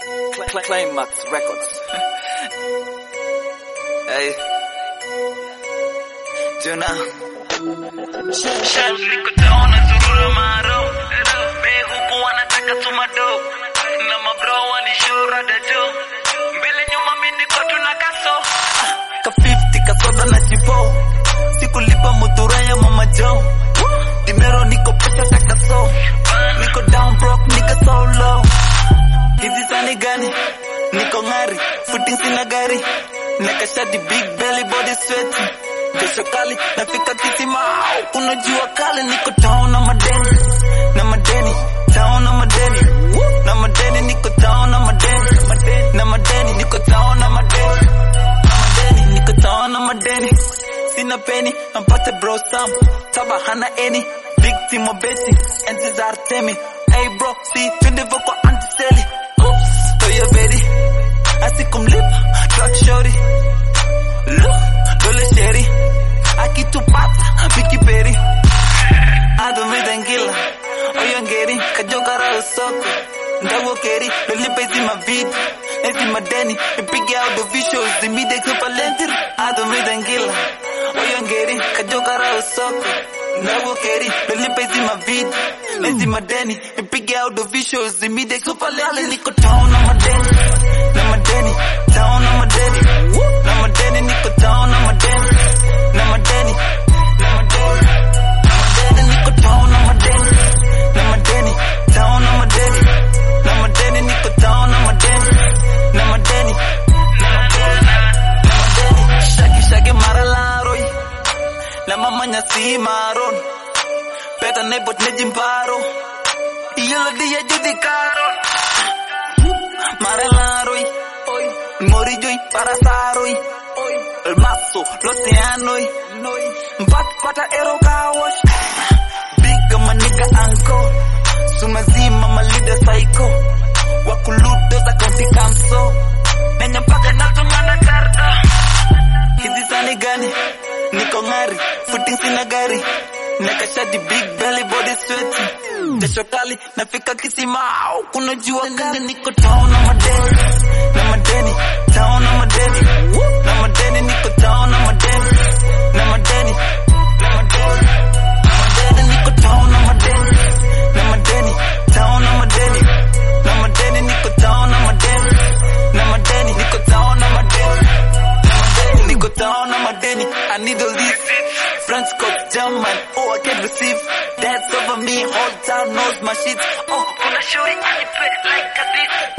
Cl- Climax Records. hey. Juna. Niko down na zurura maro Me huku wanataka tumado Na mabro walishora dajo Mbele nyuma mi niko tuna kaso Ka 50 kasoda na chipo. Sikulipa mutura ya mama Joe. Dinero niko pesa takaso. Niko down broke, niko so low. Hizi sani gani? Niko ngari, footing sina gari. Nakashati big belly body sweaty. Kesho kali nafika kisima, kuna jua kali. Niko down na madeni, na madeni, down na madeni, na madeni. Niko down na madeni, na madeni. Niko down na madeni, na madeni. Niko down na madeni. Sina peni, ampate bro Sam, taba hana eni. Victim of betting, enzi za Artemi. Hey bro, si twende voko antiseli. Oops, toya bedi. Asikumlipa, truck shorty. Look, dole sheri. Akitupata, Vicky Berry. adomedangila oyongeri kajogara usoko ndawokeri lolipa hizi mavidi hizi madeni ipige audiovisuals zimide kupalentir adomedangila oyongeri kajogara usoko ndawokeri lolipa hizi mavidi hizi madeni ipige audiovisuals zimide kupalentir niko down na madeni na madeni down na madeni na madeni niko down na madeni na madeni na madeni madeni niko down na madeni na madeni down na madeni na madeni niko down na madeni na madeni na madeni na madeni shaki shaki mara laroi la mama nyasi maron peta ne bot ne jimparo yelo dia judi karo mara laroi oi mori joy para saroi oi el mazo los teanoi mpat pata ero kawash big maniga anko sumazima malida psycho wakuludo za kaunti kamso nenya mpaka natumana karta hizi sani gani niko ngari footing sina gari nakashadi big belly body sweaty jasho kali nafika kisima au kuna jua kali niko down na madeni na madeni down na madeni na madeni niko down na madeni na madeni na madeni na madeni niko down na madeni na madeni down na madeni na madeni niko down na madeni na madeni niko down na madeni na madeni niko down na madeni I need a leaf French cop German oh I can receive that's over me whole town knows my shit oh Kuna shuri anipe like a this